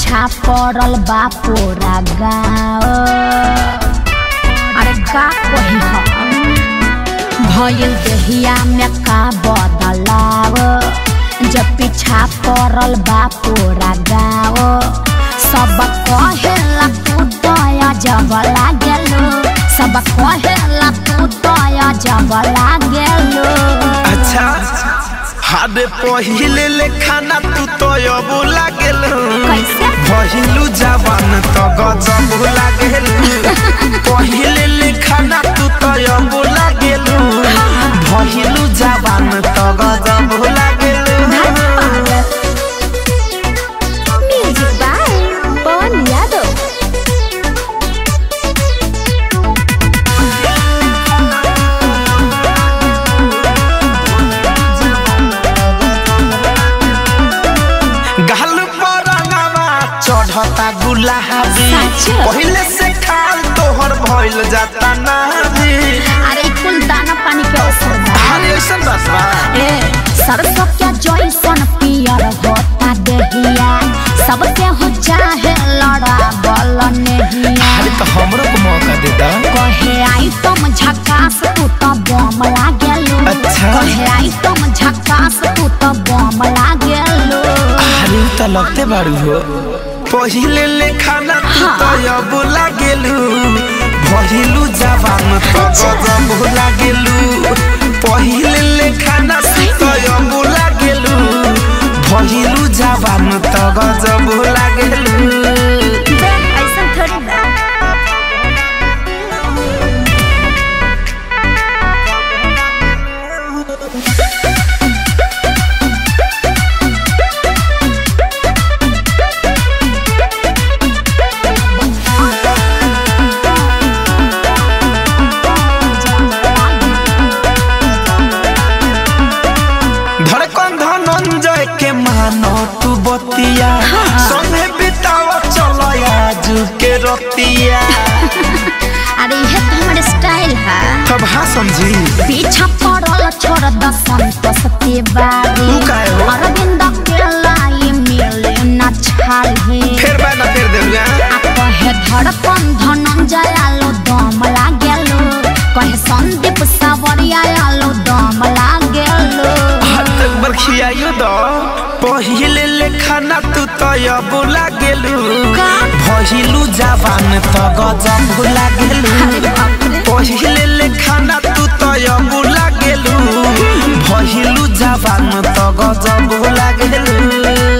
पीछा पड़ल बा पूरा गाँव अरे का कही हम भइल देहिया में का बदलाव जब पीछा पड़ल बा पूरा गाँव सब कहेला तू दया जब लागेलो सब कहेला तू दया जब लागेलो अच्छा हादे पहिले ले खाना तू तो अब लागेल कैसे? पहिलू जवान तो गजब लागेल पहिले ले खाना तू तो अब लागेल पहिलू जवान तो गजब लागेल म्यूजिक बाय पवन यादव गाल पर रंगवा चढ़ता गुलाबी सच? पहिले से खाल तोहर भइल जाता नारी अरे कुल दाना पानी के असर बा अरे ऐसन बात बा ए सरसों के जैसन पियर होता देहिया सबके हो चाहे लड़ा बल नेहिया अरे तो हमरो को मौका दे दा कहे आई तुम झकास तू तो बम लागेलो अच्छा। कहे आई तुम झकास तू तो बम लागेलो अरे त लगते बारू हो पहिले ले खाना तू हाँ। तो अब लागेलू पहिलू जवान तो गजब लागेलू पहिले ले खाना तू तो अब लागेलू पहिलू जवान तो गजब लागेलू ऐसा थोड़ी बा धड़कन धनंजय के मानो तू बतिया संगे बिताव चलो आज के रतिया अरे ये तो हमारे स्टाइल है तब हाँ समझी पीछा पड़ल छोड़ द संतोष तिवारी तू काहे हो? अरविंद के लाई मिले न छाली फिर बैना फिर देलू आ कहे धड़कन धनंजय आलो दम लागेलो कहे संदीप सावरिया आलो दम लागेलो हाथ बर खियाइयो दो पहिले ले खाना तू तो अब लागेलू का? पहिलू जवान तो गजब लागेलू अरे बाप रे। पहिले ले खाना तू तो अब लागेलू पहिलू जवान तो गजब लागेलू